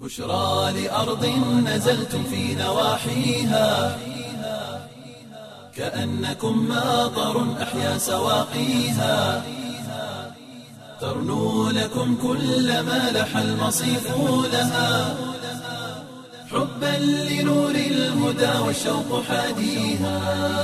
بشرى لأرض نزلتم في نواحيها كأنكم ماطر أحيا سواقيها ترنو لكم كل ما لح المصيف لها حبا لنور الهدى والشوق حاديها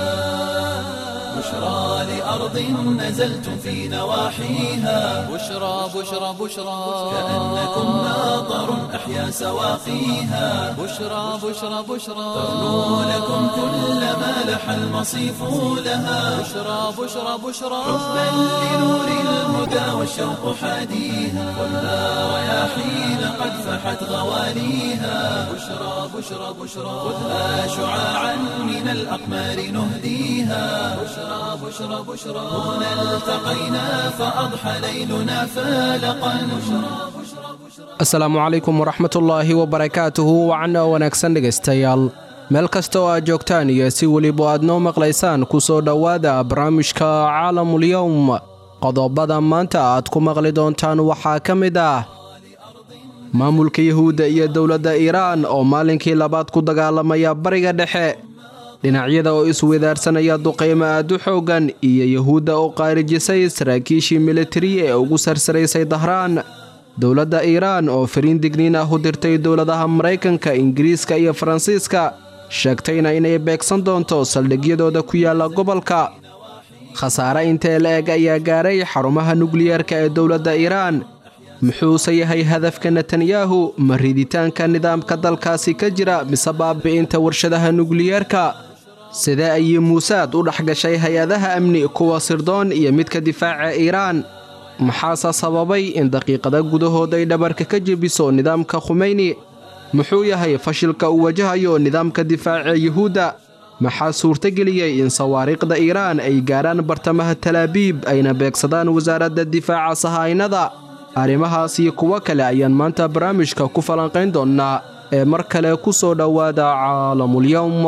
بشرى لأرض نزلتم في نواحيها بشرى بشرى بشرى كأنكم ماطر أحيا سواقيها بشرى بشرى بشرى ترنو لكم كل ما لح المصيف لها بشرى بشرى بشرى حبا لنور الهدى والشوق حاديها والنار رياحين قد فحت غواليها بشرى بشرى بشرى خذها شعاعا من الأقمار نهديها بشرى بشرى بشرى هنا التقينا فأضحى ليلنا فالقا بشرى بشرى بشرى asalaamu calaykum waraxmatullaahi wabarakaatuhu wacanna wanaagsan dhegaystayaal meel kasta oo aad joogtaan iyo si weliba aad noo maqlaysaan ku soo dhowaada barnaamijka caalamulyowm qodobada maanta aad ku maqli doontaan waxaa ka mid ah maamulka yuhuudda iyo dowladda iiraan oo maalinkii labaad ku dagaalamaya bariga dhexe dhinacyada oo isweydaarsanaya duqaymo aad u xooggan iyo yuhuudda oo qaarijisay saraakiishii militari ee ugu sarsaraysay dahraan dowladda iiraan oo fariin digniin ah u dirtay dowladaha maraykanka ingiriiska iyo faransiiska sheegtayna inay beegsan doonto saldhigyadooda ku yaalla gobolka khasaare intee la eg ayaa gaaray xarumaha nukliyeerka ee dowladda iiraan muxuuse yahay hadafka netanyahu ma riditaanka nidaamka dalkaasi ka jira mise baabi'inta warshadaha nukliyeerka sidee ayay muusaad u dhex gashay hay-adaha amni kuwa sirdoon iyo midka difaaca iiraan maxaase sababay in daqiiqada gudahood ay dhabarka ka jebiso nidaamka khumeyni muxuu yahay fashilka uu wajahayo nidaamka difaaca yuhuudda maxaa suurtageliyey in sawaariikhda iiraan ay gaarhaan bartamaha talaabiib ayna beegsadaan wasaaradda difaaca sahaynada arrimahaas iyo kuwo kale ayaan maanta barnaamijka ku falanqayn doonnaa ee mar kale ku soo dhowaada caalamulyowm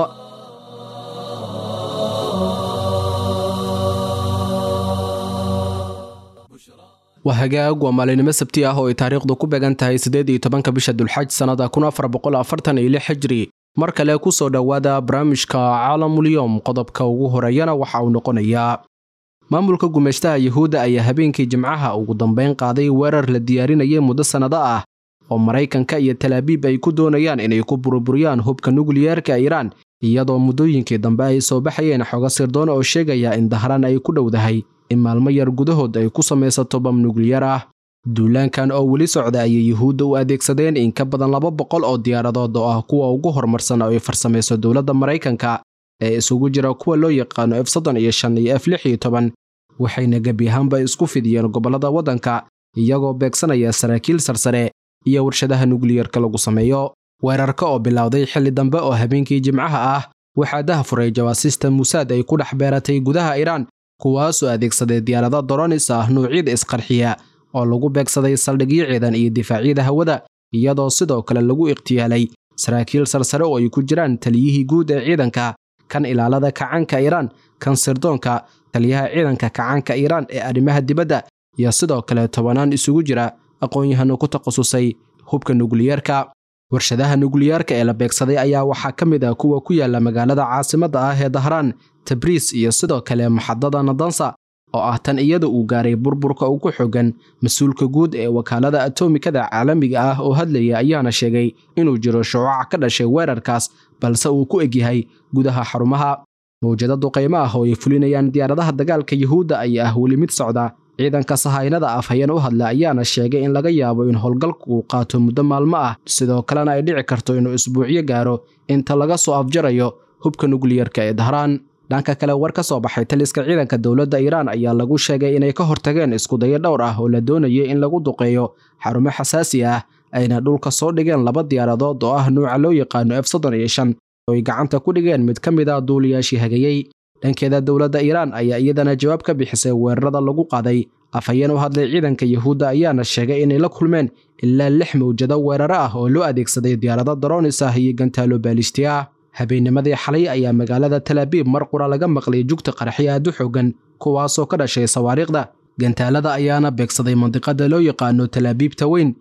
waa hagaag waa maalinimo sabti ah oo ay taariikhdu ku beegan tahay siddeed iyo tobanka bisha dulxaj sannada kun afar boqol afartan iyo lix xijri mar kale ku soo dhowaada barnaamijka caalamulyowm qodobka ugu horeeyana waxa uu noqonayaa maamulka gumeystaha yuhuudda ayaa habeenkii jimcaha ugu dambayn qaaday weerar la diyaarinayay muddo sannado ah oo maraykanka iyo talaabiib ay ku doonayaan inay ku burburiyaan hubka nukliyeerka iiraan iyadoo muddooyinkii dambe ay soo baxayeen xogo sirdoon oo sheegaya in dahraan ay ku dhowdahay in maalmo yar gudahood ay ku samaysato bam nukliyar ah duulaankan oo weli socda ayay yuhuudda u adeegsadeen in ka badan laba boqol oo diyaaradood oo ah kuwa ugu horumarsan oo ay farsamayso dowladda maraykanka ee isugu jira kuwa loo yaqaano f soddon iyo shan iyo f lix iyo toban waxayna gebi ahaanba isku fidiyeen gobollada waddanka iyagoo beegsanaya saraakiil sarsare iyo warshadaha nukliyerka lagu sameeyo weerarka oo bilowday xilli dambe oo habeenkii jimcaha ah waxaa dahafuray jawaasiista muusaad ay ku dhex beeratay gudaha iiraan kuwaasoo adeegsaday diyaarado doronis ah nuucyada isqarxiya oo lagu beegsaday saldhigyo ciidan iyo difaacyada hawada iyadoo sidoo kale lagu ikhtiyaalay saraakiil sarsare oo ay ku jiraan taliyihii guud ee ciidanka kan ilaalada kacaanka iiraan kan sirdoonka taliyaha ciidanka kacaanka iiraan ee arrimaha dibadda iyo sidoo kale tobanaan isugu jira aqoon-yahano ku takhasusay hubka nukliyeerka warshadaha nukliyeerka ee la beegsaday ayaa waxaa ka mid ah kuwa ku yaala magaalada caasimadda ah ee dahraan tabriis iyo sidoo kale maxadada nadansa oo ah tan iyada uu gaaray burburka ugu xogan mas-uulka guud ee wakaalada atomikada caalamiga ah oo hadlaya ayaana sheegay inuu jiro shucuuc ka dhashay weerarkaas balse uu ku egyahay gudaha xarumaha mawjado duqaymo ah oo ay fulinayaan diyaaradaha dagaalka yuhuudda ayaa ah weli mid socda ciidanka sahaynada afhayeen u hadla ayaana sheegay in laga yaabo in howlgalku uu qaato muddo maalmo ah sidoo kalena ay dhici karto inuu isbuucyo gaaro inta laga soo afjarayo hubka nukliyerka ee dahraan dhanka kale war ka soo baxay taliska ciidanka dowladda iiraan ayaa lagu sheegay inay ka hortageen iskudayo dhowr ah oo la doonayay in lagu duqeeyo xarumo xasaasi ah ayna dhulka soo dhigeen laba diyaaradood oo ah nuuca loo yaqaano f soddon iyo shan oo ay gacanta ku dhigeen mid ka mid ah duuliyaashii hagayey dhankeeda dowladda iiraan ayaa iyadana jawaab ka bixisay weerarada lagu qaaday afhayeen u hadlay ciidanka yuhuudda ayaana sheegay inay la kulmeen ilaa lix mawjado weeraro ah oo loo adeegsaday diyaarado daroonis ah iyo gantaalo baalisti ah habeennimadii xalay ayaa magaalada talaabiib mar qura laga maqlay jugta qaraxyo aad u xoogan kuwaasoo ka dhashay sawaariikhda gantaalada ayaana beegsaday mandiqada loo yaqaano talaabiibta weyn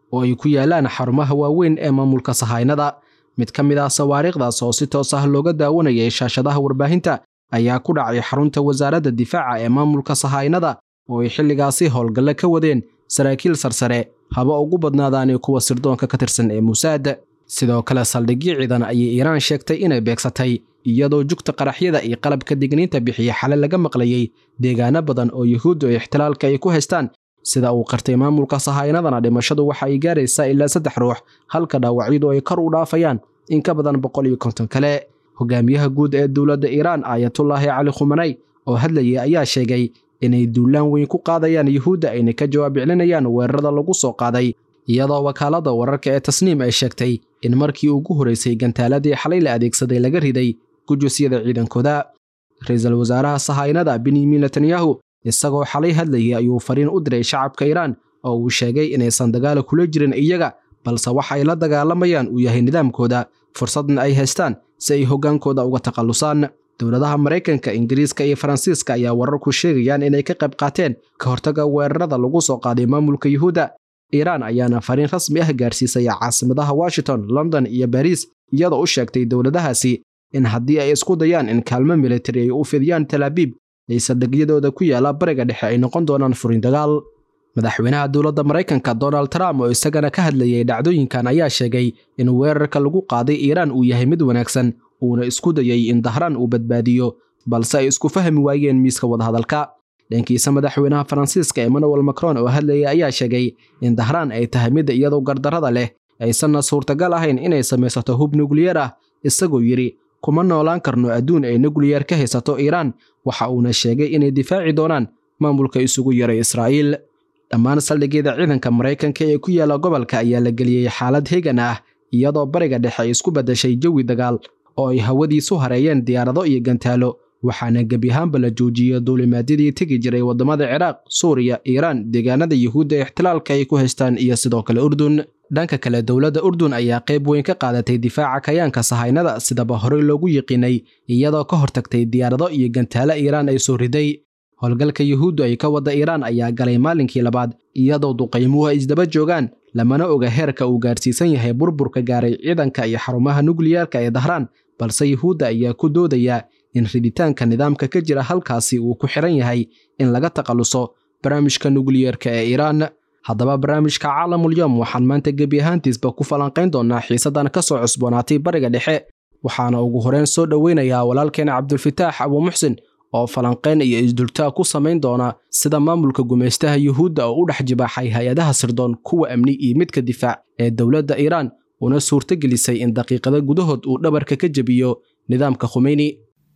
oo ay ku yaalaan xarumaha waaweyn ee maamulka sahaynada mid ka mid ah sawaariikhdaas oo si toos ah looga daawanayay shaashadaha warbaahinta ayaa ku dhacay xarunta wasaaradda difaaca ee maamulka sahaynada oo ay xilligaasi howlgalle ka wadeen saraakiil sarsare haba ugu badnaadaani kuwa sirdoonka ka tirsan ee muusaad sidoo kale saldhigyo ciidan ayay iiraan sheegtay inay beegsatay iyadoo jugta qaraxyada iyo qalabka digniinta bixiya xale laga maqlayey deegaano badan oo yuhuuddu ay ixtilaalka ay ku haystaan sida uu qartay maamulka sahaynadana dhimashadu waxa ay gaaraysaa ilaa saddex ruux halka dhaawacyadu ay kor u dhaafayaan in ka badan boqol iyo konton kale hogaamiyaha guud ee dowladda iiraan aayatullaahi cali khumanay oo hadlayay ayaa sheegay inay duulaan weyn ku qaadayaan yuhuudda ayna ka jawaab celinayaan weerarada lagu soo qaaday iyadoo wakaaladda wararka ee tasniim ay sheegtay in markii ugu horeysay gantaaladii xalay la adeegsaday laga riday gujusyada ciidankooda ra-iisul wasaaraha sahaynada benyamin netanyahu isagoo xalay hadlayay ayuu fariin u diray shacabka iiraan oo uu sheegay inaysan dagaala kula jirin iyaga balse waxa ay la dagaalamayaan uu yahay nidaamkooda fursadna ay haystaan si ay hoggaankooda uga takhallusaan dowladaha maraykanka ingiriiska iyo faransiiska ayaa wararku sheegayaan inay ka qayb qaateen ka hortaga weerarada lagu soo qaaday maamulka yuhuudda iiraan ayaana fariin rasmi ah gaarsiisaya caasimadaha washington london iyo bariis iyadoo u sheegtay dowladahaasi in haddii ay isku dayaan in kaalmo militari ay u fidiyaan talaabiib ay saldhigyadooda ku yaala bariga dhexe ay noqon doonaan furin dagaal madaxweynaha dowladda maraykanka donald trump oo isagana ka hadlayay dhacdooyinkan ayaa sheegay in weerarka lagu qaaday iiraan uu yahay mid wanaagsan uuna isku dayay in dahraan uu badbaadiyo balse ay isku fahmi waayeen miiska wadahadalka dhankiisa madaxweynaha faransiiska emmanuel macron oo hadlayay ayaa sheegay in dahraan ay tahay mid iyadoo gardarrada leh aysanna suurtagal ahayn inay samaysato hub nukliyeer ah isagoo yidhi kuma noolaan karno adduun ay nukliyeer ka haysato iiraan waxa uuna sheegay inay difaaci doonaan maamulka isugu yaray israa'iil dhammaan saldhigyada ciidanka maraykanka ee ku yaala gobolka ayaa la geliyey xaalad hegan ah iyadoo bariga dhexe ay isku beddashay jawi dagaal oo ay hawadiisu hareeyeen diyaarado iyo gantaalo waxaana gebi ahaanba la joojiyey duulimaadyadii tegi jiray waddamada ciraaq suuriya iiraan deegaanada yuhuudda ixtilaalka ay ku haystaan iyo sidoo kale urdun dhanka kale dowladda urdun ayaa qayb weyn ka qaadatay difaaca kayaanka sahaynada sidaba horey loogu yiqiinay iyadoo ka hortagtay diyaarado iyo gantaalo iiraan ay soo riday howlgalka yuhuuddu ay ka wadda iiraan ayaa galay maalinkii labaad iyadoo duqaymuhu ay isdaba joogaan lamana oga heerka uu gaarsiisan yahay burburka gaaray ciidanka iyo xarumaha nukliyeerka ee dahraan balse yuhuudda ayaa ku doodaya in riditaanka nidaamka ka jira halkaasi uu ku xiran yahay in laga takhalluso barnaamijka nukliyeerka ee iiraan haddaba barnaamijka caalamulyoom waxaan maanta gebi ahaantiisba ku falanqayn doonaa xiisadan ka soo cusboonaatay bariga dhexe waxaana ugu horeyn soo dhoweynayaa walaalkeena cabdulfitaax abuumuxsin oo falanqayn iyo isdultaa ku samayn doona sida maamulka gumaystaha yuhuudda oo u dhex jibaaxay hay-adaha sirdoon kuwa amni iyo midka difaac ee dowladda iiraan una suurtagelisay in daqiiqada gudahood uu dhabarka ka jebiyo nidaamka khumeyni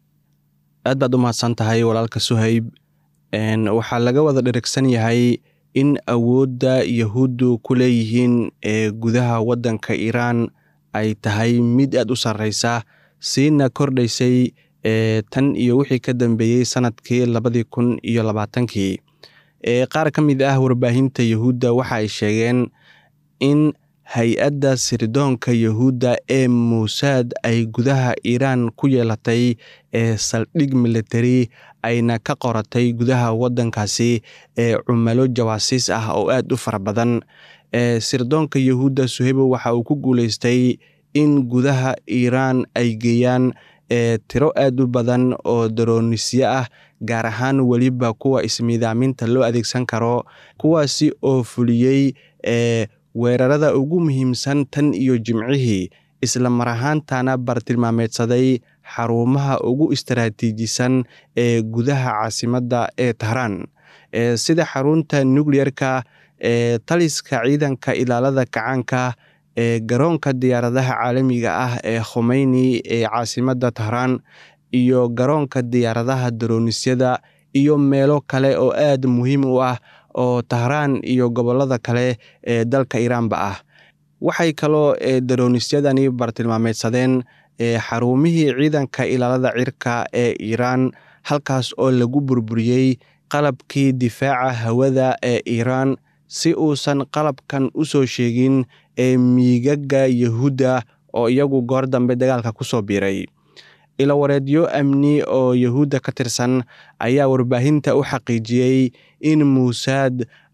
aad baad u mahadsan tahay walaalka suhayb waxaa laga wada dherigsan yahay in awoodda yahuuddu ku leeyihiin ee gudaha waddanka iiraan ay tahay mid aad u sarreysa siina kordhaysay tan iyo wixii ka dambeeyey sanadkii labadii kun iyo labaatankii qaar ka mid ah warbaahinta yahuudda waxa ay sheegeen in hay-adda sirdoonka yahuudda ee muusaad ay gudaha iiraan ku yeelatay ee saldhig militari ayna ka qoratay gudaha waddankaasi ee cumalo jawaasiis ah oo aad u fara badan sirdoonka yahuudda suhebo waxa uu ku guuleystay in gudaha iiraan ay geeyaan tiro aad u badan oo daroonisyo ah gaar ahaan weliba kuwa ismiidaaminta loo adeegsan karo kuwaasi oo fuliyey weerarada ugu muhiimsan tan iyo jimcihii isla mar ahaantana bartilmaameedsaday xarumaha ugu istaraatiijisan ee gudaha caasimadda ee tahraan sida xarunta nukliyerka ee taliska ciidanka ilaalada kacaanka ee garoonka diyaaradaha caalamiga ah ee khumeyni ee caasimadda tahraan iyo garoonka diyaaradaha daronisyada iyo meelo kale oo aad muhiim u ah oo tahraan iyo gobollada kale ee dalka iiraanba ah waxay kaloo daronisyadani bartilmaameedsadeen xarumihii ciidanka ilaalada cirka ee iiraan halkaas oo lagu burburiyey qalabkii difaaca hawada ee iiraan si uusan qalabkan u soo sheegin ee miigaga yahuudda oo iyagu goor dambe dagaalka ku soo biiray ilawareedyo amni oo yahuudda ka tirsan ayaa warbaahinta u xaqiijiyey in muusaad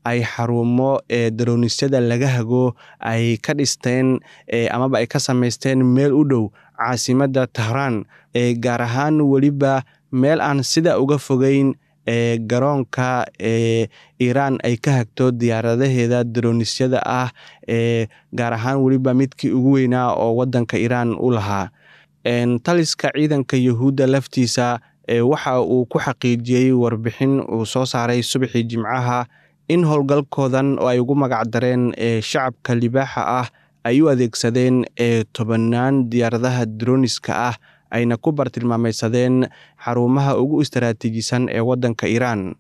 ay xarumo ee daronisyada laga hago ay ka dhisteen amaba ay ka samaysteen meel u dhow caasimadda tahraan ee gaar ahaan weliba meel aan sida uga fogeyn ee garoonka ee iiraan ay ka hagto diyaaradaheeda daronisyada ah ee gaar ahaan weliba midkii ugu weynaa oo waddanka iiraan u lahaa taliska ciidanka yuhuudda laftiisa waxa uu ku xaqiijiyey warbixin uu soo saaray subaxii jimcaha in howlgalkoodan oo ay ugu magacdareen shacabka libaaxa ah ay u adeegsadeen tobannaan diyaaradaha droniska ah ayna ku bartilmaamaysadeen xarumaha ugu istaraatiijisan ee waddanka iiraan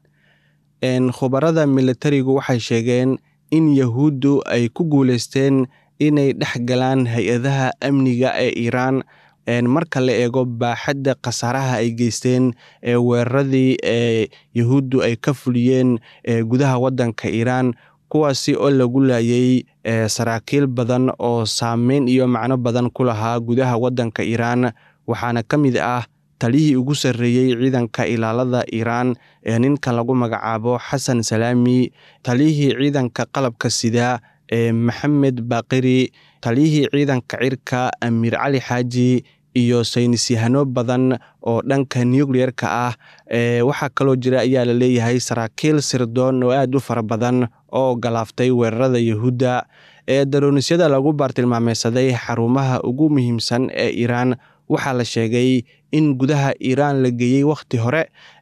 khubarada militarigu waxay sheegeen in yahuuddu ay ku guuleysteen inay dhex galaan hay-adaha amniga ee iiraan marka la eego baaxadda khasaaraha ay geysteen ee weeraradii ee yahuuddu ay ka fuliyeen gudaha waddanka iiraan kuwaasi oo lagu laayay saraakiil badan oo saameyn iyo macno badan ku lahaa gudaha waddanka iiraan waxaana ka mid ah taliyihii ugu sarreeyey ciidanka ilaalada iiraan ee ninka lagu magacaabo xasan salaami taliyihii ciidanka qalabka sida ee maxamed baaqiri taliyihii ciidanka cirka amiir cali xaaji iyo saynisyahano badan oo dhanka nucleerka ah waxaa kaloo jira ayaa la leeyahay saraakiil sirdoon oo aad u fara badan oo galaaftay weerarada yahuudda ee daronisyada lagu baartilmaameysaday xarumaha ugu muhiimsan ee iiraan waxaa la sheegay in gudaha iiraan la geeyey wakhti hore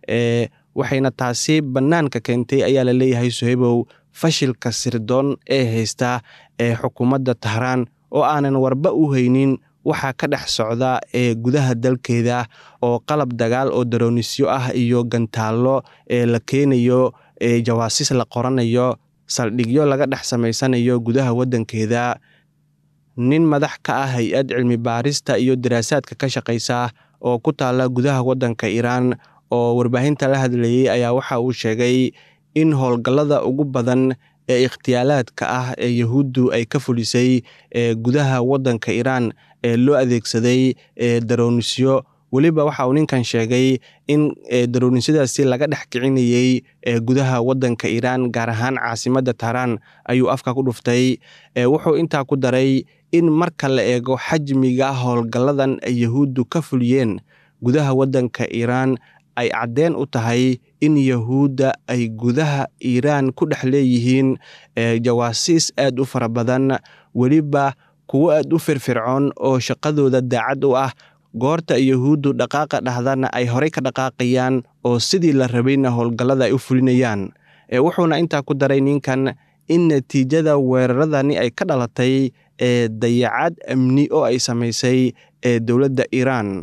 waxayna taasi bannaanka keentay ayaa la leeyahay sohebow fashilka sirdoon ee haysta ee xukuumadda tahraan oo aanan warba u haynin waxaa ka dhex socda ee gudaha dalkeeda oo qalab dagaal oo daroonisyo ah iyo gantaallo ee la keenayo ee jawaasiis la qoranayo saldhigyo laga dhex samaysanayo gudaha waddankeeda nin madax ka ah hay-ad cilmi baarista iyo daraasaadka ka shaqaysa oo ku taala gudaha waddanka iiraan oo warbaahinta la hadlayey ayaa waxa uu sheegay in howlgallada ugu badan ee ikhtiyaalaadka ah ee yahuuddu ay ka fulisay ee gudaha waddanka iiraan ee loo adeegsaday ee daroonisyo weliba waxa uu ninkan sheegay in daroonisadaasi laga dhex kicinayey ee gudaha waddanka iiraan gaar ahaan caasimadda tahraan ayuu afka ku dhuftay wuxuu intaa ku daray in marka la eego xajmiga howlgalladan ay yahuuddu ka fuliyeen gudaha waddanka iiraan ay caddeen u tahay in yahuudda ay gudaha iiraan ku dhex leeyihiin jawaasiis aad u fara badan weliba kuwo aad u firfircoon oo shaqadooda daacad u ah goorta yahuuddu dhaqaaqa dhahdana ay horey ka dhaqaaqayaan oo sidii la rabayna howlgallada ay u fulinayaan wuxuuna intaa ku daray ninkan in natiijada weeraradani ay ka dhalatay ee dayacad amni oo ay samaysay ee dowladda iiraan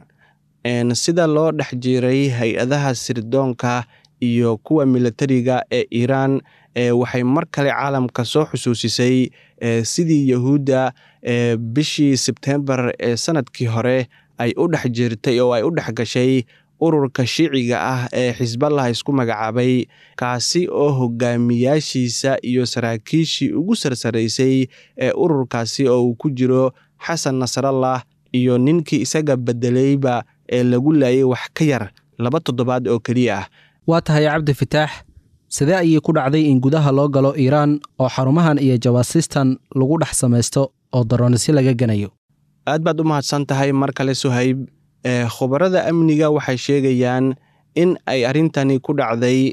sida loo dhex jiray hay-adaha sirdoonka iyo kuwa militariga ee iiraan waxay mar kale caalamka soo xusuusisay sidii yahuudda bishii sebtembar ee sanadkii hore ay u dhex jirtay oo ay u dhex gashay ururka shiiciga ah ee xisballah isku magacaabay kaasi oo hogaamiyaashiisa iyo saraakiishii ugu sarsaraysay ee ururkaasi oo uu ku jiro xasan nasrallah iyo ninkii isaga bedelayba ee lagu laayay wax ka yar laba toddobaad oo keliya ah waa tahay cabdi fitaax sidee ayay ku dhacday in gudaha loo galo iiraan oo xarumahan iyo jawaasiistan lagu dhex samaysto oo daroonisyo laga ganayo aad baad u mahadsan tahay mar kale suhayb khubarada amniga waxay sheegayaan in ay arrintani ku dhacday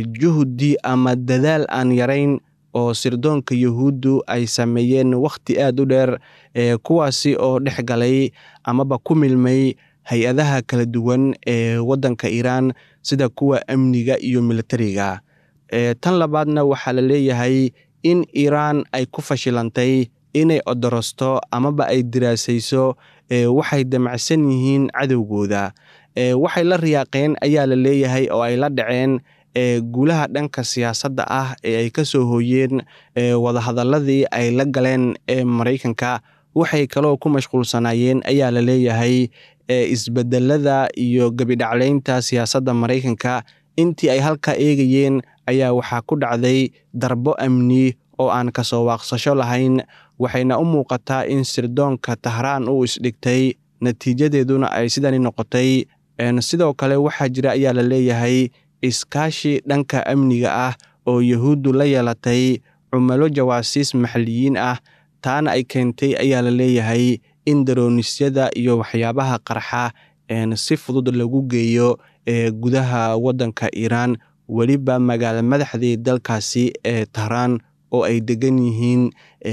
juhdi ama dadaal aan yarayn oo sirdoonka yahuuddu ay sameeyeen wakhti aad u dheer kuwaasi oo dhex galay amaba ku milmay hay-adaha kala duwan ee waddanka iiraan sida kuwa amniga iyo militariga tan labaadna waxaa la leeyahay in iiraan ay ku fashilantay inay odorosto amaba ay diraasayso waxay damacsan yihiin cadowgooda waxay la riyaaqeen ayaa la leeyahay oo ay la dhaceen guulaha dhanka siyaasadda ah ee ay ka soo hooyeen wadahadalladii ay la galeen ee maraykanka waxay kaloo ku mashquulsanaayeen ayaa la leeyahay isbedelada iyo gebidhaclaynta siyaasadda maraykanka intii ay halkaa eegayeen ayaa waxaa ku dhacday darbo amni oo aan kasoo waaqsasho lahayn waxayna u muuqataa in sirdoonka tahraan uu isdhigtay natiijadeeduna ay sidani noqotay sidoo kale waxaa jira ayaa la leeyahay iskaashi dhanka amniga ah oo yahuuddu la yeelatay cumalo jawaasiis maxalliyiin ah taana ay keentay ayaa la leeyahay in daronisyada iyo waxyaabaha qarxa si fudud lagu geeyo ee gudaha waddanka iiraan weliba magaala madaxdii dalkaasi ee tahraan oo ay degan yihiin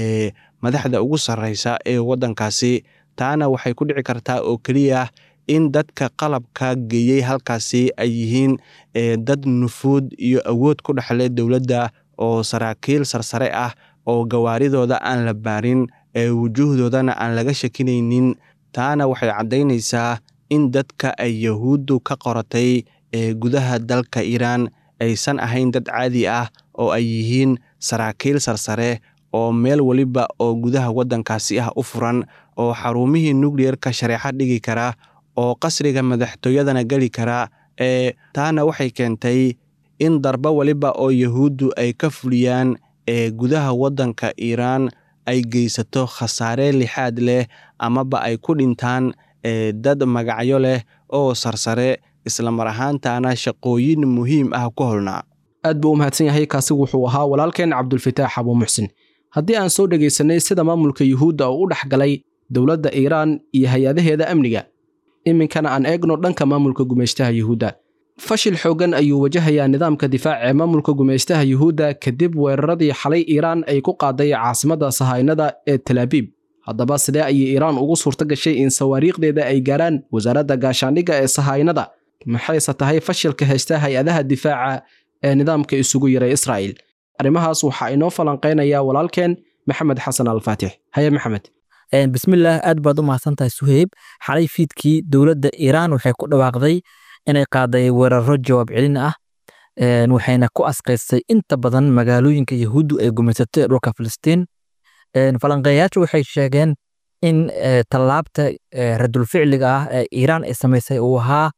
madaxda ugu sarreysa ee waddankaasi taana waxay ku dhici kartaa oo keliya in dadka qalabka geeyey halkaasi ay yihiin dad nufuud iyo awood ku dhexle dowladda oo saraakiil sarsare ah oo gawaaridooda aan la baarin ee wujuuhdoodana aan laga shakinaynin taana waxay caddaynaysaa in dadka ay yahuuddu ka qoratay ee gudaha dalka iiraan aysan ahayn dad caadi ah oo ay yihiin saraakiil sarsare oo meel weliba oo gudaha waddankaasi ah u furan oo xarumihii nukliyerka shareeco dhigi kara oo qasriga madaxtooyadana geli kara ee taana waxay keentay in darbo weliba oo yahuuddu ay ka fuliyaan ee gudaha waddanka iiraan ay geysato khasaare lixaad leh amaba ay ku dhintaan dad magacyo leh oo sarsare islamar ahaantaana shaqooyin muhiim ah ku holnaa aad buu u mahadsan yahay kaasi wuxuu ahaa walaalkeen cabdulfataax abuu muxsin haddii aan soo dhegaysanay sida maamulka yuhuudda uu u dhex galay dowladda iiraan iyo hay-adaheeda amniga iminkana aan eegno dhanka maamulka gumaystaha yuhuudda fashil xooggan ayuu wajahayaa nidaamka difaaca ee maamulka gumaystaha yuhuudda kadib weeraradii xalay iiraan ay ku qaaday caasimadda sahaynada ee talaabiib haddaba sidee ayay iiraan ugu suurto gashay in sawaariikhdeeda ay gaaraan wasaaradda gaashaandhigga ee sahaynada maxayse tahay fashilka haysta hay-adaha difaaca ee nidaamka isugu yaray israa'il arrimahaas waxaa inoo falanqaynaya walaalkeen maxamed xasan alfaatix haye maxamed bismillaah aad baad u mahadsantahay suheyb xalay fiidkii dowladda iiraan waxay ku dhawaaqday inay qaaday weeraro jawaab celin ah waxayna ku asqaysay inta badan magaalooyinka yahuuddu ay gumaysatay dhulka filistiin falanqeeyaashu waxay sheegeen in tallaabta radulficliga ah ee iiraan ay samaysay uu ahaa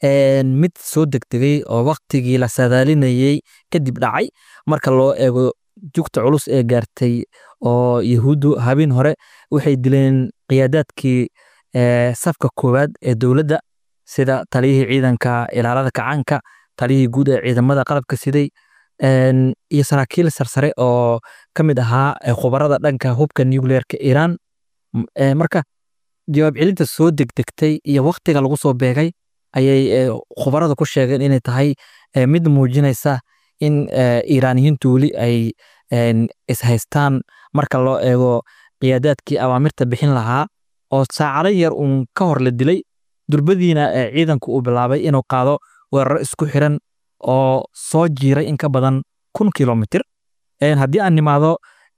mid soo degdegay oo waktigii la sadaalinayey kadib dhacay marka loo eego jugta culus ee gaartay oo yahuuddu habeen hore waxay dileen qiyaadaadkii safka koowaad ee dowladda sida taliyihii ciidanka ilaalada kacaanka taliyihii guud ee ciidamada qalabka siday iyo saraakiil sarsare oo ka mid ahaa khubarada dhanka hubka nucleerka iiraan marka jawaab celinta soo degdegtay iyo waktiga lagu soo beegay ayay khubarada ku sheegeen inay tahay mid muujinaysa in iiraaniyiintu weli ay ishaystaan marka loo eego qiyaadaadkii awaamirta bixin lahaa oo saacado yar uun ka hor la dilay durbadiina ciidanku uu bilaabay inuu qaado weeraro isku xiran oo soo jiiray in ka badan kun kilomitir haddii aan nimaado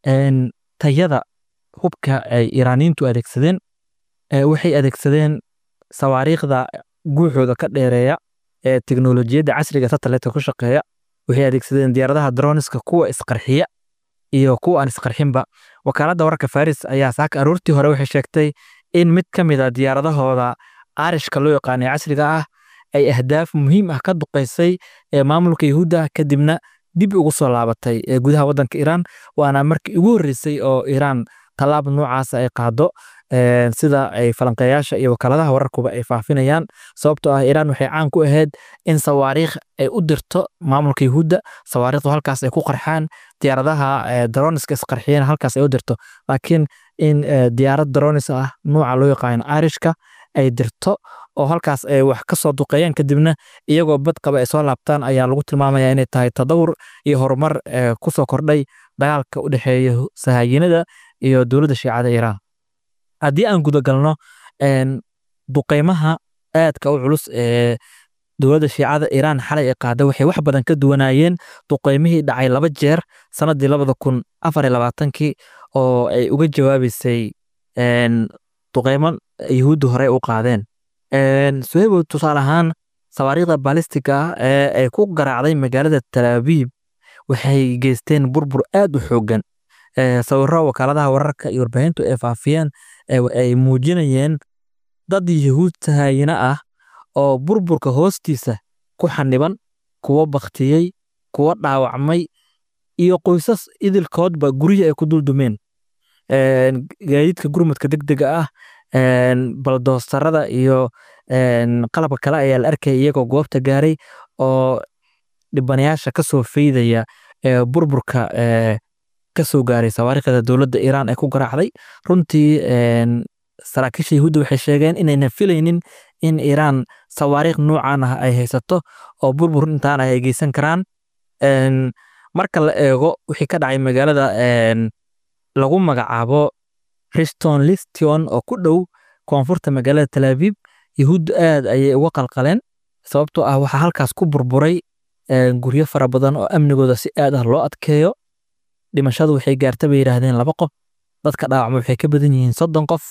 tayada hubka ay iiraaniyiintu adeegsadeen waxay adeegsadeen sawaariikhda guuxooda ka dheereeya ee teknolojiyadda casriga satellite ku shaqeeya waxay adeegsadeen diyaaradaha droniska kuwa isqarxiya iyo kuwa aan isqarxinba wakaaladda wararka faris ayaa saaka aroortii hore waxay sheegtay in mid ka mid a diyaaradahooda aarishka loo yaqaanay casriga ah ay ahdaaf muhiim ah ka duqaysay ee maamulka yahuudda kadibna dib ugu soo laabatay ee gudaha waddanka iiraan waana markii ugu horreysay oo iiraan tallaab noocaasa ay qaado sida ay falanqeeyaasha iyo wakaaladaha wararkuba ay faafinayaan sababtoo ah iiraan waxay caan ku ahayd in sawaariikh ay u dirto maamulka yahuudda sawaariikhdu halkaas ay ku qarxaan diyaaradaha droniska isqarxiyeen halkaas ay u dirto laakiin in diyaarad dronis ah nuuca loo yaqaano arishka ay dirto oo halkaas ay wax ka soo duqeeyaan kadibna iyagoo bad qaba ay soo laabtaan ayaa lagu tilmaamaya inay tahay tadawur iyo horumar ku soo kordhay dagaalka u dhexeeya sahaayinada iyo dowladda shiicada iiraan haddii aan gudagalno duqeymaha aadka u culus ee dowladda shiicada iiraan xalay ay qaada waxay wax badan ka duwanaayeen duqeymihii dhacay laba jeer sanadii labada kun afar iyo labaatankii oo ay uga jawaabeysay duqeymo yahuudda hore u qaadeen suhebo tusaale ahaan sawaariikhda baalistiga ah ee ay ku garaacday magaalada talaabiib waxay geysteen burbur aad u xooggan sawiro wakaaladaha wararka iyo warbaahintu ay faafiyeen ay muujinayeen dad yahuud sahayina ah oo burburka hoostiisa ku xaniban kuwo baktiyey kuwo dhaawacmay iyo qoysas idilkoodba guryihi ay ku duldumeen gaadiidka gurmadka degdega ah baldoostarada iyo qalabka kale ayaa la arkaya iyagoo goobta gaaray oo dhibanayaasha ka soo feydaya burburka ka soo gaaray sawaariikhda dowladda iiraan ee ku garaacday runtii saraakiisha yahuudda waxay sheegeen inaynan filaynin in iiraan sawaariikh noocan ah ay haysato oo burbur intaan ah ay geysan karaan marka la eego wixii ka dhacay magaalada lagu magacaabo riston listion oo ku dhow koonfurta magaalada talaabib yahuuddu aad ayay uga qalqaleen sababtoo ah waxaa halkaas ku burburay guryo fara badan oo amnigooda si aad ah loo adkeeyo dhimashadu waxay gaarta bay yidhaahdeen laba qof dadka dhaawacma waxay ka badan yihiin soddon qof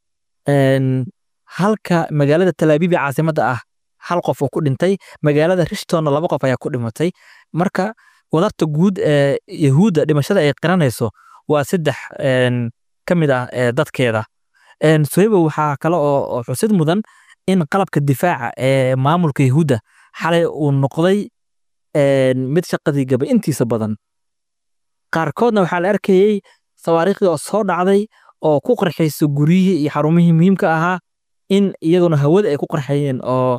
halka magaalada talaabiib ee caasimadda ah hal qof oo ku dhintay magaalada rishtonna laba qof ayaa ku dhimatay marka wadarta guud ee yahuudda dhimashada ay qiranayso waa saddex ka mid ah dadkeeda sohebo waxaa kale oo xusid mudan in qalabka difaaca ee maamulka yahuudda xalay uu noqday mid shaqadii gaba intiisa badan qaarkoodna waxaa la arkayey sawaariikhdii oo soo dhacday oo ku qarxaysa guryihii iyo xarumihii muhiimka ahaa in iyaguna hawada ay ku qarxayeen oo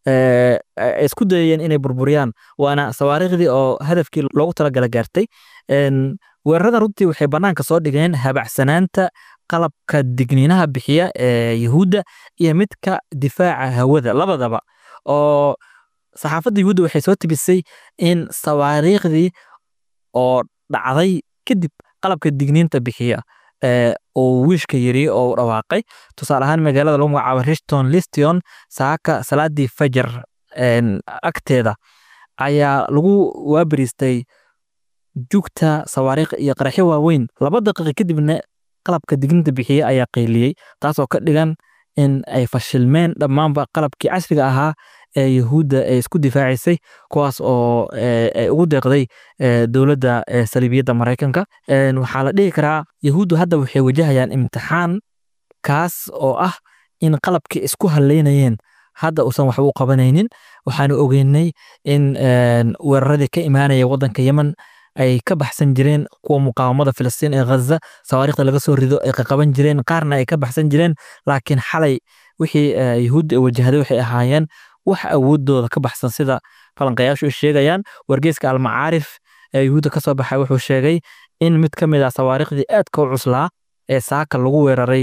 ay isku dayayeen inay burburiyaan waana sawaariikhdii oo hadafkii loogu talagala gaartay weerarada runtii waxay bannaanka soo dhigeen habacsanaanta qalabka digniinaha bixiya ee yahuudda iyo midka difaaca hawada labadaba oo saxaafadda yahuudda waxay soo tibisay in sawaariikhdii oo dhacday kadib qalabka digniinta bixiya uu wiishka yiri oo u dhawaaqay tusaale ahaan magaalada lagu magacaabo rishton listion saaka salaadii fajar agteeda ayaa lagu waabariistay jugta sawaariikh iyo qaraxyo waaweyn laba daqiiqa kadibna qalabka digniinta bixiya ayaa qayliyey taasoo ka dhigan in ay fashilmeen dhammaanba qalabkii casriga ahaa ee yahuudda ay isku difaacisay kuwaas oo ay ugu deeqday dowladda saliibiyadda maraykanka waxaa la dhihi karaa yahuuddu hadda waxay wajahayaan imtixaan kaas oo ah in qalabkii isku haleynayeen hadda uusan waxba u qabanaynin waxaanu ogeynay in weeraradii ka imaanaya waddanka yemen ay ka baxsan jireen kuwa muqaawamada filistiin ee ghaza sawaariikhda laga soo rido ay qaqaban jireen qaarna ay ka baxsan jireen laakiin xalay wixii yahuudda ay wajahday waxay ahaayeen wax awoodooda ka baxsan sida falanqayaashu ay sheegayaan wargeyska almacaarif ee yuhuudda ka soo baxay wuxuu sheegay in mid ka mid ah sawaariikhdii aadka u cuslaa ee saaka lagu weeraray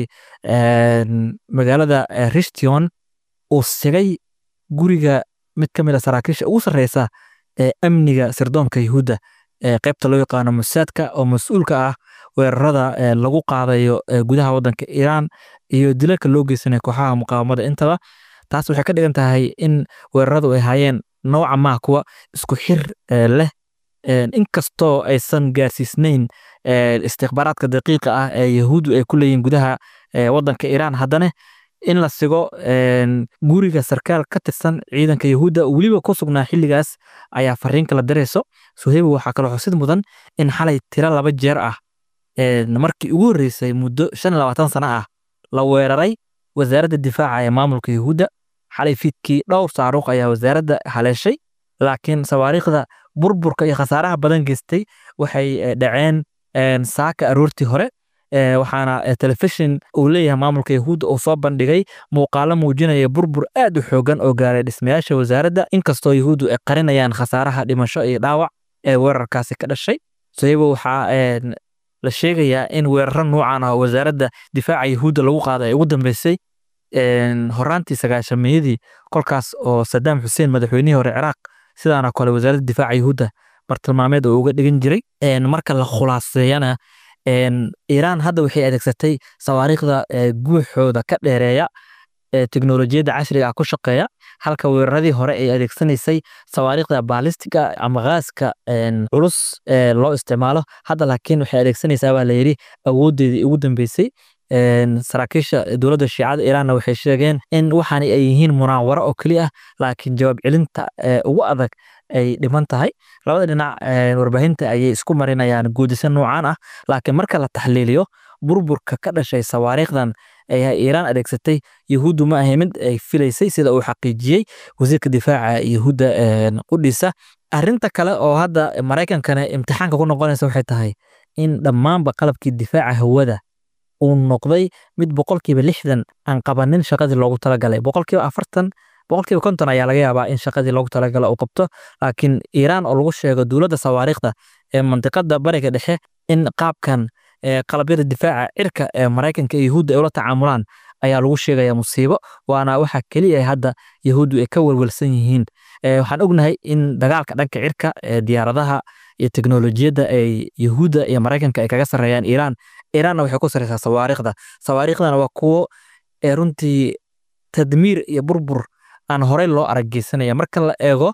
magaalada rishtion uu sigay guriga mid ka mid a saraakiisha ugu sarreysa ee amniga sirdoonka yahuudda ee qaybta loo yaqaano musaadka oo mas-uulka ah weerarada lagu qaadayo gudaha waddanka iiraan iyo dilalka loo geysanayo kooxaha muqaawamada intaba taas waxay ka dhigan tahay in weeraradu ay hayeen nooca maa kuwa isku xir leh inkastoo aysan gaarsiisnayn istikhbaaraadka daqiiqa ah ee yahuuddu ay ku leeyihin gudaha waddanka iiraan haddana in la sigo guriga sarkaal ka tirsan ciidanka yahuudda weliba ku sugnaa xilligaas ayaa fariin kala dirayso suheybo waxaa kaloo xusid mudan in xalay tiro laba jeer ah markii ugu horreysay muddo shan iyo labaatan sano ah la weeraray wasaaradda difaaca ee maamulka yahuudda xalay fiidkii dhowr saaruuq ayaa wasaaradda haleeshay laakiin sawaariikhda burburka iyo khasaaraha badan geystay waxay dhaceen saaka aroortii hore waxaana telefishin uu leeyahay maamulka yahuudda uu soo bandhigay muuqaalo muujinaya burbur aad u xoogan oo gaaray dhismayaasha wasaaradda inkastoo yahuuddu ay qarinayaan khasaaraha dhimasho iyo dhaawac ee weerarkaasi ka dhashay saybo waxaa la sheegayaa in weeraro noocan ah wasaaradda difaaca yahuudda lagu qaaday ay ugu dambeysay horaantii sagaashameeyadii kolkaas oo sadaam xuseen madaxweynihii hore ciraaq sidaana kale wasaaradda difaaca yahuudda bartilmaameed oo uga dhigan jiray marka la khulaaseeyana iiraan hadda waxay adeegsatay sawaariikhda guuxooda ka dheereeya teknolojiyadda casriga ah ku shaqeeya halka weeraradii hore ay adeegsanaysay sawaariikhda baalistiga ama gaaska culus loo isticmaalo hadda laakiin waxay adeegsanaysaa baa layidhi awooddeedii ugu dambeysay saraakiisha dowladda shiicada iiraanna waxay sheegeen in waxaan ay yihiin munaawaro oo keli ah laakiin jawaab celinta ugu adag ay dhiman tahay labada dhinac warbaahinta ayay isku marinayaan guudisa noocan ah laakiin marka la taxliiliyo burburka ka dhashay sawaariikhdan ay iiraan adeegsatay yahuuddu ma ahay mid ay filaysay sida uu xaqiijiyey wasiirka difaaca yahuudda qudhiisa arrinta kale oo hadda maraykankana imtixaanka ku noqonaysa waxay tahay in dhammaanba qalabkii difaaca hawada uu noqday mid boqolkiiba lixdan aan qabanin shaqadii loogu talagalay boqolkiiba afartan boqolkiiba konton ayaa laga yaabaa in shaqadii loogu talagala uu qabto laakiin iiraan oo lagu sheego dowladda sawaariikhda ee mandiqada bariga dhexe in qaabkan qalabyada difaaca cirka ee maraykanka iyo yahuudda ay ula tacaamulaan ayaa lagu sheegaya musiibo waana waxa keliya hadda yahuuddu ay ka welwelsan yihiin waxaan ognahay in dagaalka dhanka cirka ee diyaaradaha iyo teknolojiyadda ay yahuudda iyo maraykanka ay kaga sarreeyaan iiraan iiraanna waxay ku sarreysaa sawaariikhda sawaariikhdana waa kuwo runtii tadmiir iyo burbur aan horey loo arageysanaya marka la eego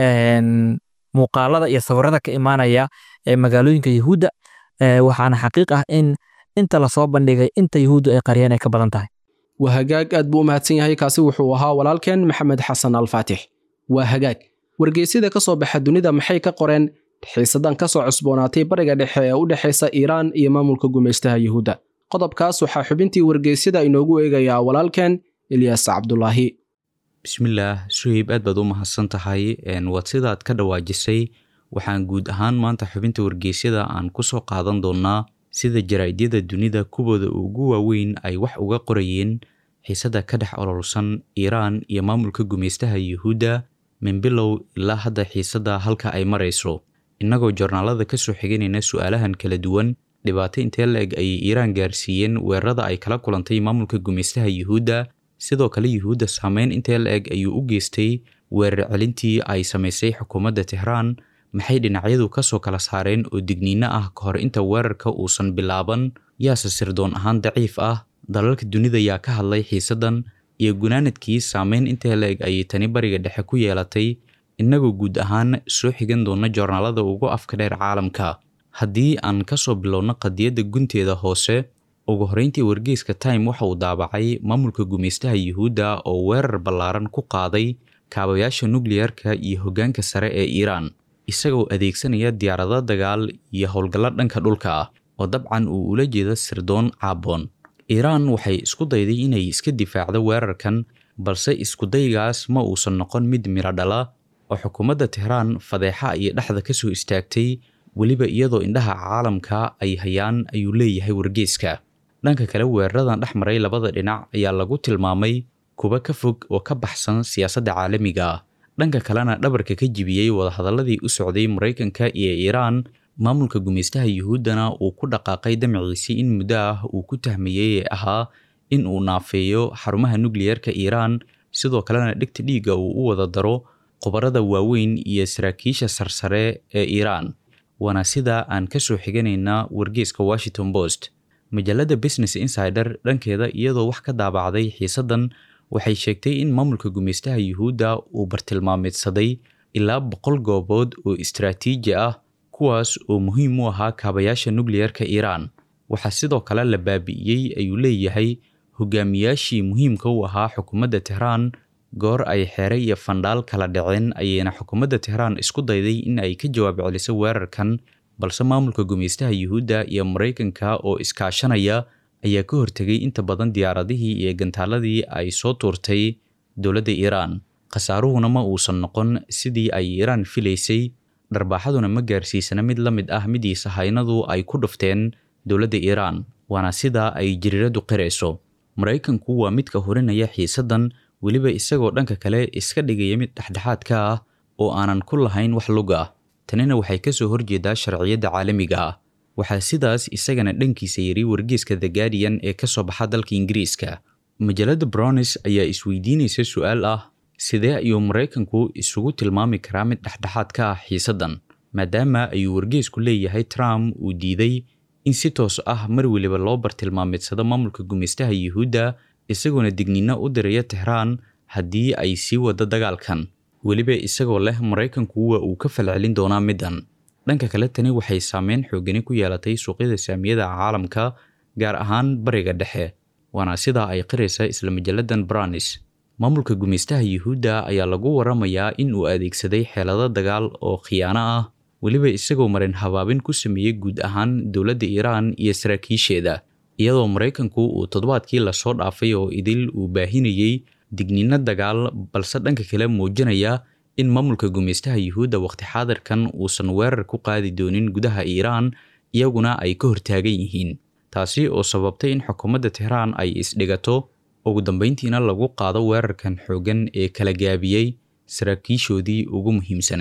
muuqaalada iyo sawirada ka imaanaya ee magaalooyinka yahuudda waxaana xaqiiq ah in inta lasoo bandhigay inta yahuuddu ay qariyeen ay ka badan tahay waa hagaag aad buu u mahadsan yahay kaasi wuxuu ahaa walaalkeen maxamed xasan alfaatix waa hagaag wargeysyada ka soo baxa dunida maxay ka qoreen xiisadan ka soo cusboonaatay bariga dhexe ee u dhexaysa iiraan iyo maamulka gumaystaha yuhuudda qodobkaas waxaa xubintii wargeysyada inoogu eegayaa walaalkeen ilyaas cabdulaahi bismillaah suheyb aad baad u mahadsan tahay waad sidaad ka dhawaajisay waxaan guud ahaan maanta xubinta wargeysyada aan ku soo qaadan doonnaa sida jaraa'idyada dunida kuwooda ugu waaweyn ay wax uga qorayeen xiisada ka dhex ololsan iiraan iyo maamulka gumaystaha yuhuudda min bilow ilaa hadda xiisadda halka ay marayso innagoo joornaalada ka soo xiganayna su'aalahan kala duwan dhibaato intee la-eg ayay iiraan gaarsiiyeen weerarada ay kala kulantay maamulka gumaystaha yuhuudda sidoo kale yuhuudda saameyn intee la-eg ayuu u geystay weerar celintii ay samaysay xukuumadda tehraan maxay dhinacyadu ka soo kala saareen oo digniino ah ka hor inta weerarka uusan bilaaban yaase sirdoon ahaan daciif ah dalalka dunida yaa ka hadlay xiisaddan iyo gunaanadkii saameyn intee la-eg ayay tani bariga dhexe ku yeelatay innagoo guud ahaan soo xigan doona joornaalada ugu afka dheer caalamka haddii aan ka soo bilowno qadiyadda gunteeda hoose ugu horreyntii wargeyska time waxa uu daabacay maamulka gumaystaha yuhuudda oo weerar ballaaran ku qaaday kaabayaasha nukliyarka iyo hoggaanka sare ee iiraan isagoo adeegsanaya diyaarado dagaal iyo howlgallo dhanka dhulka ah oo dabcan uu ula jeedo sirdoon caaboon iiraan waxay isku dayday inay iska difaacdo weerarkan balse iskudaygaas ma uusan noqon mid miro dhala oo xukuumadda tehraan fadeexa iyo dhexda ka soo istaagtay weliba iyadoo indhaha caalamka ay hayaan ayuu leeyahay wargeyska dhanka kale weeraradan dhex maray labada dhinac ayaa lagu tilmaamay kuwa ka fog oo ka baxsan siyaasadda caalamiga ah dhanka kalena dhabarka ka jibiyey wadahadaladii u socday maraykanka iyo iiraan maamulka gumaystaha yuhuuddana uu ku dhaqaaqay damaciisii in muddo ah uu ku tahmayey ee ahaa in uu naafeeyo xarumaha nukliyarka iiraan sidoo kalena dhegta dhiigga uu u wada daro khubarada waaweyn iyo saraakiisha sarsare ee iiraan waana sida aan ka soo xiganayna wargeyska washington post majallada business insider dhankeeda iyadoo wax ka daabacday xiisaddan waxay sheegtay in maamulka gumaystaha yuhuudda uu bartilmaameedsaday ilaa boqol goobood oo istaraatiiji ah kuwaas oo muhiim u ahaa kaabayaasha nukliyarka iiraan waxaa sidoo kale la baabi'iyey ayuu leeyahay hogaamiyaashii muhiimka u ahaa xukuumadda tehraan goor ay xeere iyo fandhaal kala dhaceen ayayna xukuumadda tehraan isku dayday in ay ka jawaab celiso weerarkan balse maamulka gumaystaha yuhuudda iyo maraykanka oo iskaashanaya ayaa ka hortegay inta badan diyaaradihii iyo gantaaladii ay soo tuurtay dowladda iiraan khasaaruhuna ma uusan noqon sidii ay iiraan filaysay dharbaaxaduna ma gaarsiisana mid la mid ah midii sahaynadu ay ku dhufteen dowladda iiraan waana sida ay jiriiradu qirayso maraykanku waa midka horinaya xiisaddan weliba isagoo dhanka kale iska dhigaya mid dhexdhexaad ka ah oo aanan ku lahayn wax lug ah tanina waxay ka soo horjeedaa sharciyadda caalamiga ah waxaa sidaas isagana dhankiisa yidhi wargeyska the guardian ee ka soo baxa dalka ingiriiska majallada brownis ayaa isweydiinaysa su-aal ah sidee ayuu maraykanku isugu tilmaami karaa mid dhexdhexaad ka ah xiisaddan maadaama ayuu wargeysku leeyahay trump uu diiday in si toos ah mar weliba loo bartilmaameedsado maamulka gumaystaha yuhuudda isagoona digniino u diraya tehraan haddii ay sii wado dagaalkan weliba isagoo leh maraykanku waa uu ka falcelin doonaa middan dhanka kale tani waxay saameyn xoogani ku yeelatay suuqyada saamiyada caalamka gaar ahaan bariga dhexe waana sidaa ay qiraysa isla majalladan branis maamulka gumaystaha yuhuudda ayaa lagu waramayaa in uu adeegsaday xeelado dagaal oo khiyaano ah weliba isagoo marin habaabin ku sameeyey guud ahaan dowladda iiraan iyo saraakiisheeda iyadoo maraykanku uu toddobaadkii lasoo dhaafay oo idil uu baahinayey digniino dagaal balse dhanka kale muujinaya in maamulka gumaystaha yuhuudda waqti xaadirkan uusan weerar ku qaadi doonin gudaha iiraan iyaguna ay ka hortaagan yihiin taasi oo sababtay in xukuumadda tehraan ay isdhigato ugu dambeyntiina lagu qaado weerarkan xooggan ee kala gaabiyey saraakiishoodii ugu muhiimsanayd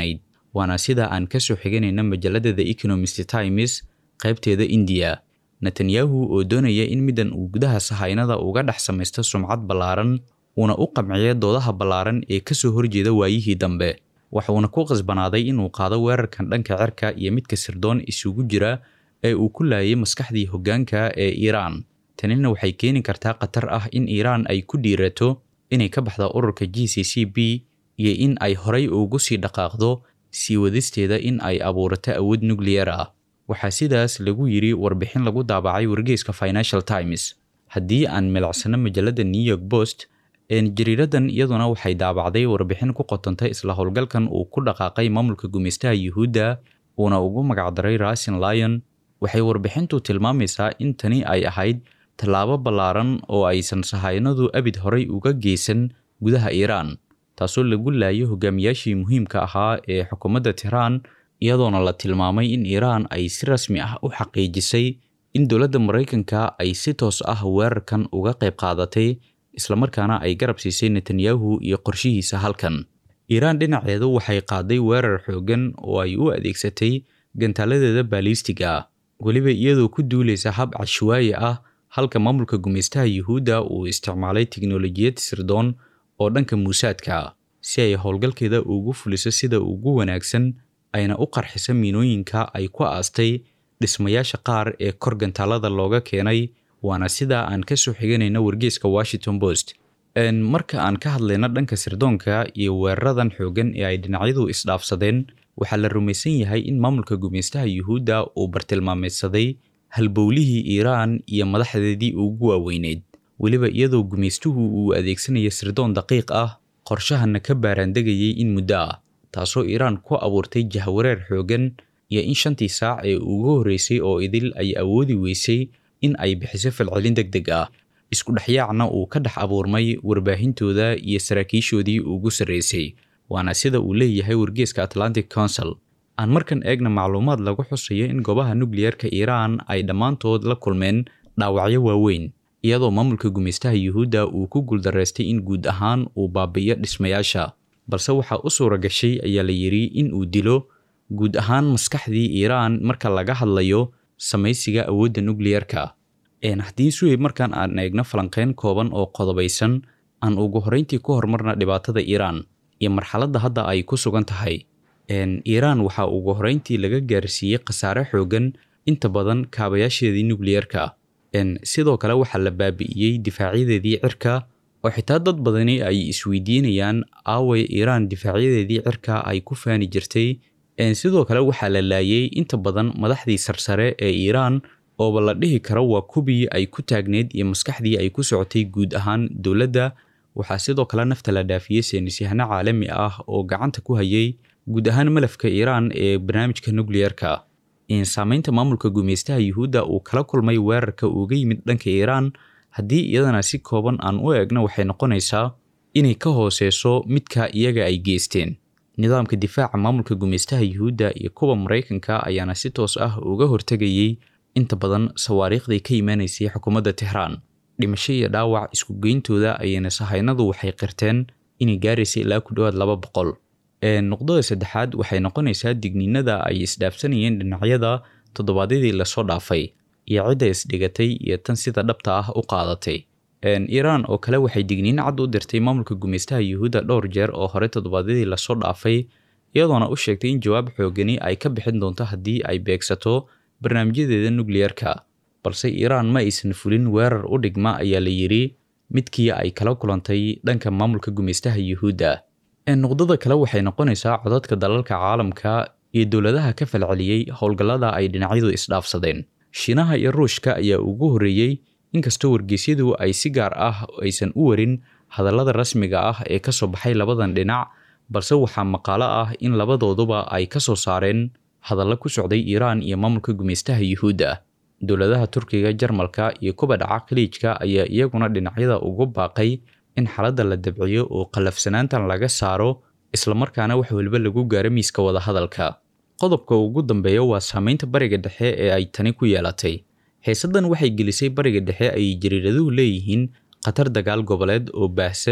waana sida aan ka soo xiganayna majalada the economist times qaybteeda indiya netanyahu oo doonaya in middan uu gudaha sahaynada uga dhex samaysto sumcad ballaaran uuna u qamciyo doodaha ballaaran ee ka soo horjeeda waayihii dambe waxuuna ku qasbanaaday inuu qaado weerarkan dhanka cirka iyo midka sirdoon isugu jira ee uu ku laayay maskaxdii hoggaanka ee iiraan tanina waxay keeni kartaa khatar ah in iiraan ay ku dhiirato inay ka baxda ururka g c c b iyo in ay horay ugu sii dhaqaaqdo sii wadisteeda in ay abuurato awood nucleyer ah waxaa sidaas lagu yidhi warbixin lagu daabacay wargeyska financial times haddii aan milicsano majalada new york post jariiradan iyaduna waxay daabacday warbixin ku qotantay isla howlgalkan uu ku dhaqaaqay maamulka gumeystaha yuhuudda uuna ugu magacdaray rasin lion waxay warbixintu tilmaamaysaa in tani ay ahayd tallaabo ballaaran oo aysan sahaynadu abid horay uga geysan gudaha iiraan taasoo lagu laayo hogaamiyaashii muhiimka ahaa ee xukuumadda tehraan iyadoona la tilmaamay in iiraan ay si rasmi ah u xaqiijisay in dowladda maraykanka ay si toos ah weerarkan uga qayb qaadatay islamarkaana ay garab siisay netanyahu iyo qorshihiisa halkan iiraan dhinaceedu waxay qaaday weerar xooggan oo ay u adeegsatay gantaaladeeda baaliistiga ah weliba iyadoo ku duulaysa hab cashwaaye ah halka maamulka gumeystaha yuhuudda uu isticmaalay tiknolojiyad sirdoon oo dhanka muusaadka si ay howlgalkeeda ugu fuliso sida ugu wanaagsan ayna u qarxiso miinooyinka ay ku aastay dhismayaasha qaar ee kor gantaalada looga keenay waana sida aan ka soo xiganayna wargeyska washington post marka aan ka hadlayno dhanka sirdoonka iyo weeraradan xoogan ee ay dhinacyadu isdhaafsadeen waxaa la rumaysan yahay in maamulka gumeystaha yuhuudda uu bartilmaameedsaday halbowlihii iiraan iyo madaxdeedii ugu waaweyneyd weliba iyadoo gumeystuhu uu adeegsanayo sirdoon daqiiq ah qorshahana ka baaraandegayay in muddo ah taasoo iiraan ku abuurtay jahwareer xoogan iyo in shantii saac ee ugu horreysay oo idil ay awoodi weysay in ay bixiso falcelin deg deg ah isku dhexyaacna uu ka dhex abuurmay warbaahintooda iyo saraakiishoodii ugu sarreysay waana sida uu leeyahay wargeeska atlantic council aan markan eegna macluumaad lagu xusayo in goobaha nukliyerka iiraan ay dhammaantood la kulmeen dhaawacyo waaweyn iyadoo maamulka gumeystaha yuhuudda uu ku guuldaraystay in guud ahaan uu baabi'iyo dhismayaasha balse waxaa u suura gashay ayaa la yidhi in uu dilo guud ahaan maskaxdii iiraan marka laga hadlayo samaysiga awoodda nukliyerka haddii suheyb markaan aan eegno falanqeyn kooban oo qodobaysan aan ugu horreyntii ku horumarna dhibaatada iiraan iyo marxaladda hadda ay ku sugan tahay iiraan waxaa ugu horreyntii laga gaarsiiyey khasaare xoogan inta badan kaabayaasheedii nukliyerka sidoo kale waxaa la baabi'iyey difaacyadeedii cirka oo xitaa dad badani ay isweydiinayaan aaway iiraan difaacyadeedii cirka ay ku faani jirtay sidoo kale waxaa la laayay inta badan madaxdii sarsare ee iiraan ooba la dhihi karo waa kubii ay ku taagneyd iyo maskaxdii ay ku socotay guud ahaan dowladda waxaa sidoo kale nafta la dhaafiyey saynisyahano caalami ah oo gacanta ku hayay guud ahaan malafka iiraan ee barnaamijka nukliyerka saamaynta maamulka gumeystaha yuhuudda uu kala kulmay weerarka uga yimid dhanka iiraan haddii iyadana si kooban aan u eegno waxay noqonaysaa inay ka hooseyso midka iyaga ay geysteen nidaamka difaaca maamulka gumeystaha yuhuudda iyo kuwa maraykanka ayaana si toos ah uga hortegayey inta badan sawaariikhdii ka imaanaysay xukuumadda tehraan dhimasho iyo dhaawac isku geyntooda ayayna sahaynadu waxay qirteen inay gaaraysa ilaa ku dhowaad laba boqol nuqdada saddexaad waxay noqonaysaa digniinada ay isdhaafsanayeen dhinacyada toddobaadyadii lasoo dhaafay iyo cidda isdhigatay iyo tan sida dhabta ah u qaadatay iiraan oo kale waxay digniin cad u dirtay maamulka gumeystaha yuhuudda dhowr jeer oo hore toddobaadyadii lasoo dhaafay iyadoona u sheegtay in jawaab xoogani ay ka bixin doonto haddii ay beegsato barnaamijyadeeda nukliyerka balse iiraan ma aysan fulin weerar u dhigma ayaa la yidhi midkii ay kala kulantay dhanka maamulka gumeystaha yuhuudda nuqdada kale waxay noqonaysaa codadka dalalka caalamka iyo dowladaha ka falceliyey howlgallada ay dhinacyadu isdhaafsadeen shiinaha iyo ruushka ayaa ugu horreeyey inkastoo wargeysyadu ay si gaar ah aysan u warin hadallada rasmiga ah ee ka soo baxay labadan dhinac balse waxaa maqaalo ah in labadooduba ay ka soo saareen hadallo ku socday iiraan iyo maamulka gumeystaha yuhuudda dowladaha turkiga jarmalka iyo kuba dhaca khaliijka ayaa iyaguna dhinacyada ugu baaqay in xaaladda la dabciyo oo qallafsanaantan laga saaro islamarkaana wax waliba lagu gaaro miiska wadahadalka qodobka ugu dambeeya waa saameynta bariga dhexe ee ay tani ku yeelatay xiisaddan waxay gelisay bariga dhexe ay jariiraduhu leeyihiin khatar dagaal goboleed oo baahsan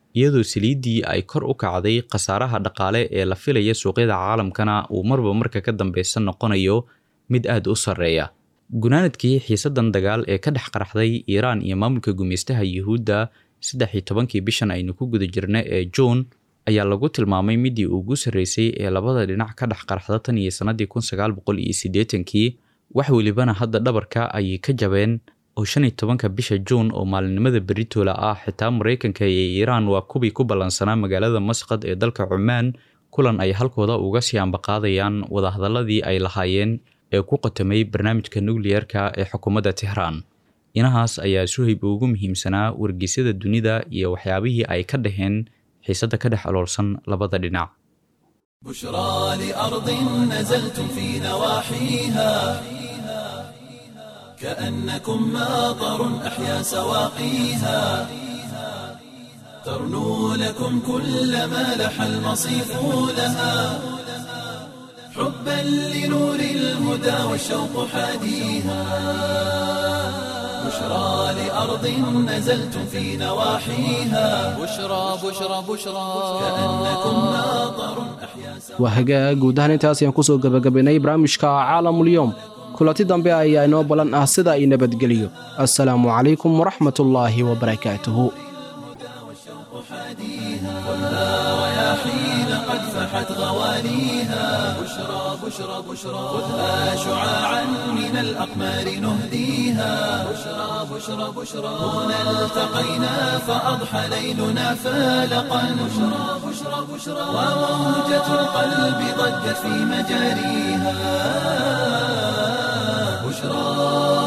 iyadoo saliiddii ay kor u kacday khasaaraha dhaqaale ee la filaya suuqyada caalamkana uu marba marka ka dambeysa noqonayo mid aad u sarreeya gunaanadkii xiisadan dagaal ee ka dhex qaraxday iiraan iyo maamulka gumeystaha yuhuudda saddex iyo tobankii bishan aynu ku guda jirna ee juun ayaa lagu tilmaamay midii ugu sarreysay ee labada dhinac ka dhex qaraxda tan iyo sannadii kun sagaal boqol iyo siddeetankii wax welibana hadda dhabarka ayay ka jabeen oo shan iyo tobanka bisha juun oo maalinimada beritoola ah xitaa maraykanka iyo iiraan waa kubii ku ballansanaa magaalada masqad ee dalka cumaan kulan ay halkooda uga sii ambaqaadayaan wadahadaladii ay lahaayeen ee ku qatamay barnaamijka nukliyerka ee xukuumadda tehraan inahaas ayaa suhayb ugu muhiimsanaa wargeysyada dunida iyo waxyaabihii ay ka dhaheen xiisadda ka dhex aloolsan labada dhinac بشرى لأرض نزلتم في نواحيها كأنكم ماطر أحيا سواقيها ترنو لكم كل ما لح المصيف لها حبا لنور الهدى والشوق حاديها بشرى لأرض نزلتم في نواحيها بشرى بشرى بشرى كأنكم ماطر أحيا سواقيها waa hagaag guud ahaan intaas ayaan kusoo gebagabaynay barnaamijka caalamulyoom kulanti dambe ayaa inoo balan ah sida ay nabadgeliyo assalaamu calaykum waraxmatullaahi wabarakaatuhu رياحين قد فحت غواليها بشرى بشرى بشرى خذها شعاعا من الأقمار نهديها بشرى بشرى بشرى هنا التقينا فأضحى ليلنا فالقا بشرى بشرى بشرى وموجة القلب ضجت في مجاريها بشرى